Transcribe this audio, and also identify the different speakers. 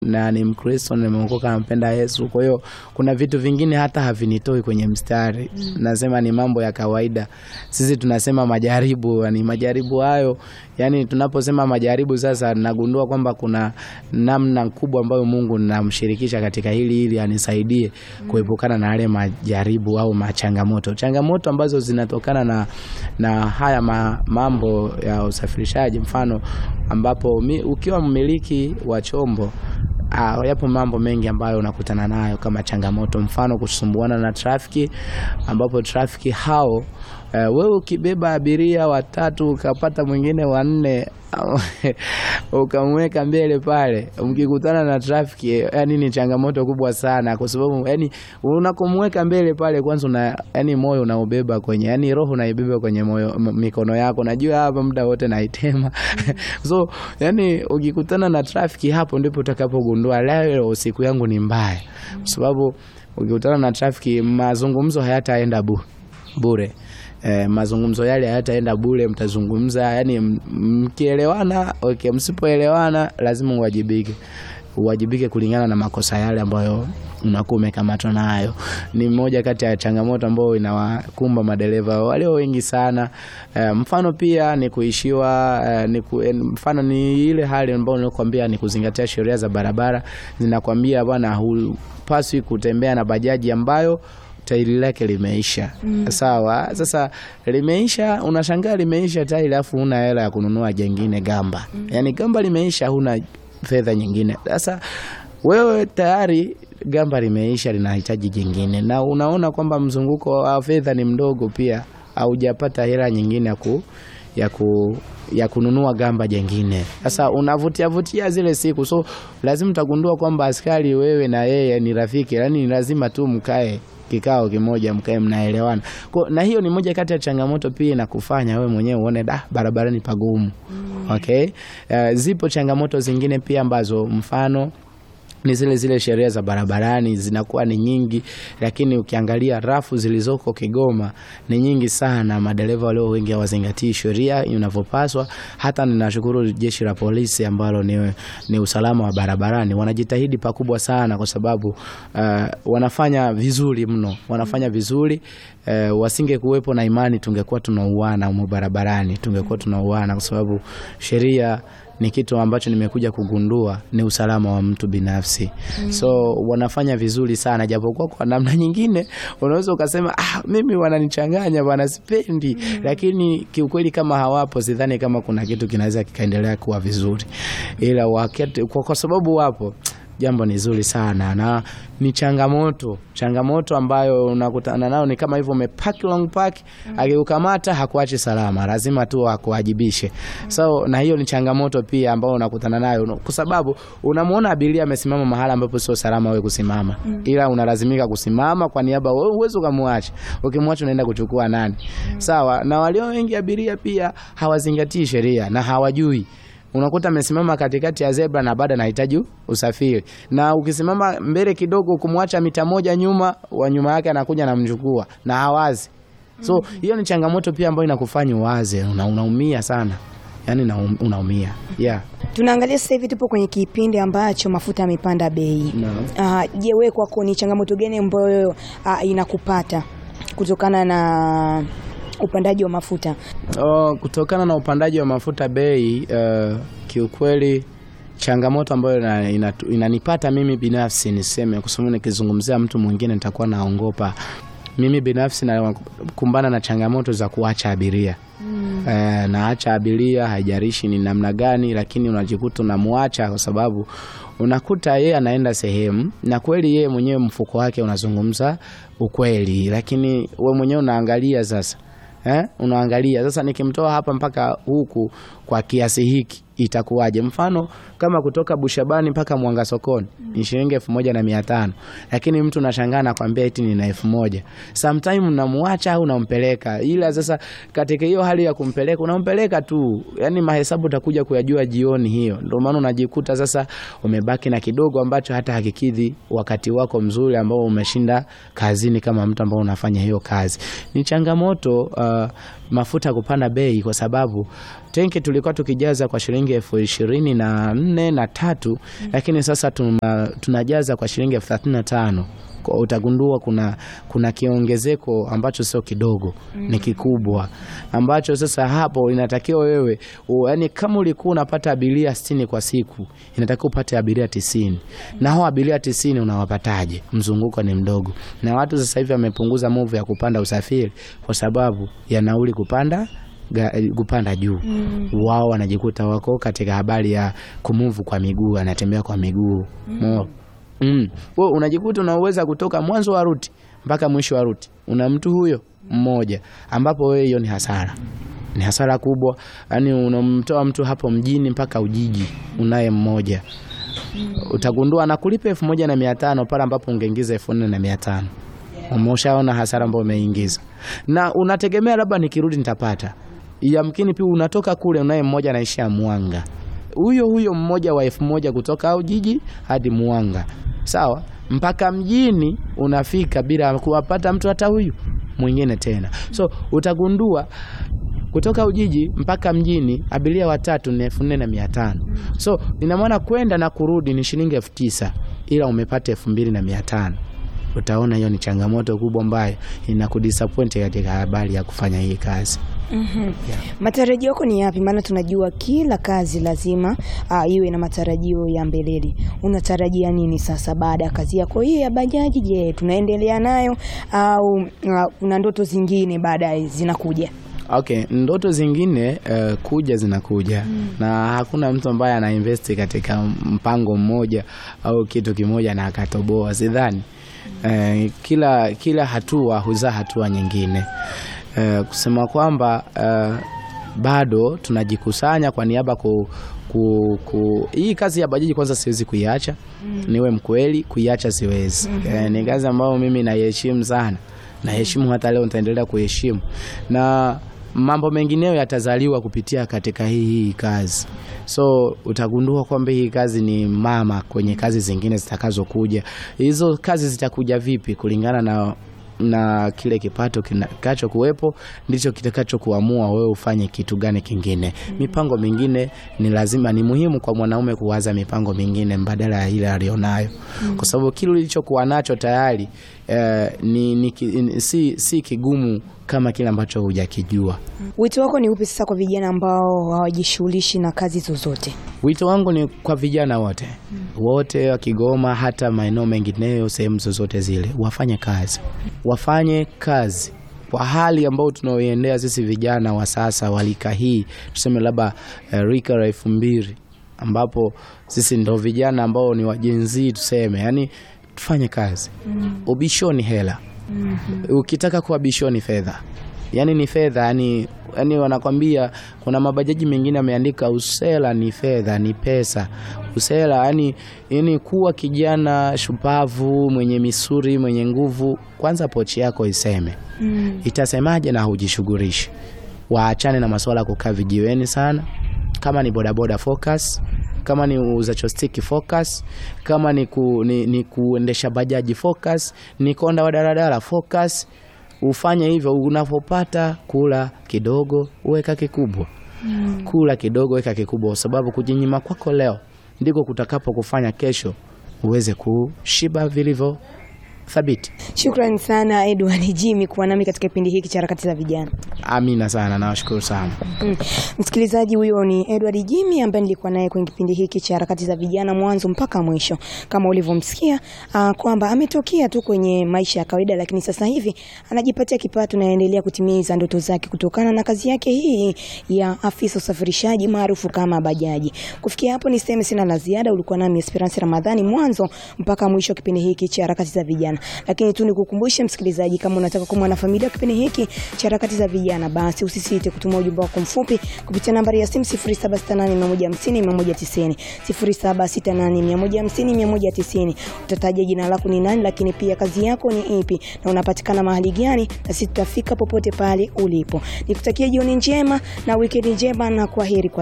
Speaker 1: na ni Mkristo, nimeokoka, nampenda Yesu. Kwa hiyo kuna vitu vingine hata havinitoi kwenye mstari, nasema ni mambo ya kawaida. Sisi tunasema majaribu, yani majaribu hayo, yani tunaposema majaribu, sasa nagundua kwamba kuna namna kubwa ambayo Mungu namshirikisha katika hili ili anisaidie kuepukana na yale majaribu au machangamoto, changamoto ambazo zinatokana na, na haya ma, mambo ya usafirishaji, mfano ambapo mi, ukiwa mmiliki wa chombo Uh, yapo mambo mengi ambayo unakutana nayo kama changamoto, mfano kusumbuana na trafiki, ambapo trafiki hao uh, wewe ukibeba abiria watatu ukapata mwingine wanne ukamweka mbele pale, mkikutana na trafiki, yani ni changamoto kubwa sana, kwa sababu yani unakomweka mbele pale, kwanza una yani moyo unaubeba kwenye yani roho unaibeba kwenye moyo, mikono yako, najua hapa muda wote naitema so yani ukikutana na trafiki, hapo ndipo utakapogundua leo siku yangu ni mbaya, kwa sababu ukikutana na trafiki, mazungumzo hayataenda bu, bure. Eh, mazungumzo yale hayataenda bure, mtazungumza yani mkielewana, okay, msipoelewana lazima uwajibike, uwajibike kulingana na makosa yale ambayo unakuwa umekamatwa nayo. Ni moja kati ya changamoto ambayo inawakumba madereva walio wengi sana. Eh, mfano pia ni kuishiwa eh, ni ku, eh, mfano ni ile hali ambayo nilikwambia ni kuzingatia sheria za barabara, zinakwambia bwana, hupaswi kutembea na bajaji ambayo tairi lake limeisha. Mm. Sawa, sasa limeisha, unashangaa limeisha tairi alafu huna hela ya kununua jengine gamba. Mm. Yaani gamba limeisha, huna fedha nyingine. Sasa wewe tayari gamba limeisha, linahitaji jingine, na unaona kwamba mzunguko wa fedha ni mdogo, pia haujapata hela nyingine ya ku ya ku ya kununua gamba jengine. Sasa unavutia vutia zile siku, so lazima utagundua kwamba askari wewe na yeye ni rafiki, yaani lazima tu mkae kikao kimoja mkae mnaelewana. Kwa na hiyo ni moja kati ya changamoto pia inakufanya wewe mwenyewe uone da barabarani pagumu. Mm. Okay? Uh, zipo changamoto zingine pia ambazo mfano ni zile zile sheria za barabarani zinakuwa ni nyingi, lakini ukiangalia rafu zilizoko Kigoma ni nyingi sana. Madereva walio wengi hawazingatii sheria inavyopaswa. Hata ninashukuru jeshi la polisi ambalo ni, ni usalama wa barabarani, wanajitahidi pakubwa sana, kwa sababu uh, wanafanya vizuri mno, wanafanya vizuri uh, wasinge kuwepo na imani, tungekuwa tunauana humo barabarani, tungekuwa tunauana kwa sababu sheria ni kitu ambacho nimekuja kugundua ni usalama wa mtu binafsi. Mm. So wanafanya vizuri sana, japokuwa kwa namna nyingine unaweza ukasema ah, mimi wananichanganya bwana, sipendi. Mm. Lakini kiukweli kama hawapo, sidhani kama kuna kitu kinaweza kikaendelea kuwa vizuri, ila wakati, kwa, kwa sababu wapo jambo ni zuri sana na ni changamoto changamoto ambayo unakutana nayo ni kama hivyo, umepaki long park mm. Akiukamata hakuachi salama, lazima tu akuwajibishe mm. So na hiyo ni changamoto pia ambayo unakutana nayo, kwa sababu unamwona abiria amesimama mahala ambapo sio salama wewe kusimama mm. Ila unalazimika kusimama kwa niaba, wewe uweze ukamwacha. Ukimwacha unaenda kuchukua nani? mm. Sawa na walio wengi abiria pia hawazingatii sheria na hawajui unakuta amesimama katikati ya zebra na bado anahitaji usafiri, na ukisimama mbele kidogo kumwacha mita moja nyuma, wa nyuma yake anakuja namchukua na hawazi. So hiyo mm -hmm. ni changamoto pia ambayo inakufanya uwaze, una, unaumia sana yani na unaumia yeah.
Speaker 2: Tunaangalia sasa hivi tupo kwenye kipindi ambacho mafuta yamepanda bei.
Speaker 1: No.
Speaker 2: Uh, je, wewe kwako ni changamoto gani ambayo uh, inakupata kutokana na upandaji wa mafuta?
Speaker 1: Oh, kutokana na upandaji wa mafuta bei, uh, kiukweli changamoto ambayo inanipata ina, ina mimi binafsi niseme, kwa sababu nikizungumzia mtu mwingine nitakuwa naongopa. Mimi binafsi nakumbana na changamoto za kuacha abiria mm. E, naacha abiria, haijarishi ni namna gani, lakini unajikuta unamwacha kwa sababu unakuta yeye anaenda sehemu na kweli yeye mwenyewe mfuko wake unazungumza ukweli, lakini we mwenyewe unaangalia sasa Eh, unaangalia sasa, nikimtoa hapa mpaka huku kwa kiasi hiki itakuwaje? Mfano kama kutoka Bushabani mpaka Mwanga sokoni ni shilingi elfu moja na mia tano lakini mtu nashangaa nakwambia eti ni na elfu moja Sometime unamwacha au unampeleka, ila sasa katika hiyo hali ya kumpeleka unampeleka tu, yani mahesabu utakuja kuyajua jioni hiyo. Ndio maana unajikuta sasa umebaki na kidogo ambacho hata hakikidhi wakati wako mzuri ambao umeshinda kazini, kama mtu ambao unafanya hiyo kazi. Ni changamoto uh, mafuta kupanda bei kwa sababu tenki tulikuwa tukijaza kwa shilingi shilingi elfu ishirini na nne na tatu lakini sasa tuna, tunajaza kwa shilingi elfu thelathini na tano Kwa utagundua kuna, kuna kiongezeko ambacho sio kidogo ni kikubwa ambacho sasa hapo inatakiwa wewe u- yaani kama ulikuwa unapata abiria sitini kwa siku inatakiwa upate abiria tisini na hao abiria tisini unawapataje mzunguko ni mdogo na watu sasa hivi wamepunguza movu ya kupanda usafiri kwa sababu ya nauli kupanda ga, kupanda juu wao wanajikuta wako katika habari ya kumuvu kwa miguu anatembea kwa miguu mm. Mm. Wewe unajikuta unaweza kutoka mwanzo wa ruti mpaka mwisho wa ruti una mtu huyo mmoja ambapo wewe hiyo ni hasara ni hasara kubwa yaani unamtoa mtu hapo mjini mpaka ujiji unaye mmoja utagundua anakulipa elfu moja na mia tano pale ambapo ungeingiza elfu nne na mia tano umeshaona hasara ambayo umeingiza na unategemea labda nikirudi nitapata yamkini pia unatoka kule unaye mmoja anaishia mwanga huyo huyo mmoja wa elfu moja kutoka au jiji hadi mwanga sawa mpaka mjini unafika bila kuwapata mtu hata huyu mwingine tena so utagundua kutoka Ujiji mpaka mjini abiria watatu ni elfu nne na mia tano so ina maana kwenda na kurudi ni shilingi elfu tisa ila umepata elfu mbili na mia tano utaona hiyo ni changamoto kubwa ambayo inakudisappoint katika habari ya kufanya hii kazi
Speaker 2: Matarajio yako ni yapi? Maana tunajua kila kazi lazima uh, iwe na matarajio ya mbeleni. Unatarajia nini sasa baada ya kazi yako hii ya bajaji? Je, tunaendelea nayo au uh, kuna ndoto zingine baadaye zinakuja?
Speaker 1: Okay, ndoto zingine uh, kuja zinakuja na hakuna mtu ambaye ana invest katika mpango mmoja au kitu kimoja na akatoboa, sidhani. Eh, kila kila hatua huzaa hatua nyingine. Eh, kusema kwamba eh, bado tunajikusanya kwa niaba ku, ku, ku hii kazi ya bajaji kwanza siwezi kuiacha niwe mkweli, kuiacha siwezi. Eh, ni kazi ambayo mimi naiheshimu sana, naheshimu hata leo nitaendelea kuheshimu na mambo mengineyo yatazaliwa kupitia katika hii hii kazi. So utagundua kwamba hii kazi ni mama kwenye kazi zingine zitakazokuja. Hizo kazi zitakuja vipi kulingana na na kile kipato kitakacho kuwepo ndicho kitakacho kuamua wewe ufanye kitu gani kingine. Mipango mingine ni lazima, ni muhimu kwa mwanaume kuwaza mipango mingine mbadala ya ile alionayo, kwa sababu kile ulichokuwa nacho tayari eh, ni, ni, ki- ni, si, si kigumu kama kile ambacho hujakijua.
Speaker 2: Wito wako ni upi sasa kwa vijana ambao hawajishughulishi na kazi zozote?
Speaker 1: Wito wangu ni kwa vijana wote wote wa Kigoma, hata maeneo mengineyo, sehemu zozote zile, wafanye kazi, wafanye kazi kwa hali ambayo tunaoiendea sisi vijana wa sasa wa rika hii, tuseme labda eh, rika la elfu mbili ambapo sisi ndo vijana ambao ni wajenzii tuseme, yani tufanye kazi. Ubishoni hela, ukitaka kuwa bishoni fedha yani ni fedha yani, yani wanakwambia kuna mabajaji mengine ameandika usela ni fedha ni pesa usela yani, yani kuwa kijana shupavu mwenye misuri mwenye nguvu kwanza pochi yako iseme itasemaje na hujishughulishi waachane na masuala ya kukaa vijiweni sana kama ni bodaboda focus kama ni uuza chostiki focus kama ni, ku, ni, ni kuendesha bajaji focus ni konda wa daladala focus ufanye hivyo unapopata kula kidogo weka kikubwa kula kidogo weka kikubwa kwa sababu kujinyima kwako leo ndiko kutakapo kufanya kesho uweze kushiba vilivyo thabiti
Speaker 2: Shukrani sana Edward Jimmy kuwa nami katika kipindi hiki cha harakati za vijana.
Speaker 1: amina sana nawashukuru sana
Speaker 2: Mm. Msikilizaji, huyo ni Edward Jimmy ambaye nilikuwa naye kwenye kipindi hiki cha harakati za vijana mwanzo mpaka mwisho, kama ulivyomsikia uh, kwamba ametokea tu kwenye maisha ya kawaida, lakini sasa hivi anajipatia kipato na anaendelea kutimiza ndoto zake kutokana na kazi yake hii ya afisa usafirishaji maarufu kama bajaji. Kufikia hapo niseme sina la ziada. Ulikuwa nami Esperance Ramadhani mwanzo mpaka mwisho wa kipindi hiki cha harakati za vijana, lakini tu nikukumbushe msikilizaji, kama unataka kuwa mwanafamilia wa kipindi hiki cha harakati za vijana, basi usisite kutuma ujumbe wako mfupi kupitia nambari ya simu 0768150190 0768150190. Utataja jina lako ni nani, lakini pia kazi yako ni ipi na unapatikana mahali gani, na sisi tutafika popote pale ulipo. Nikutakia jioni njema na wikendi njema na kwaheri kwa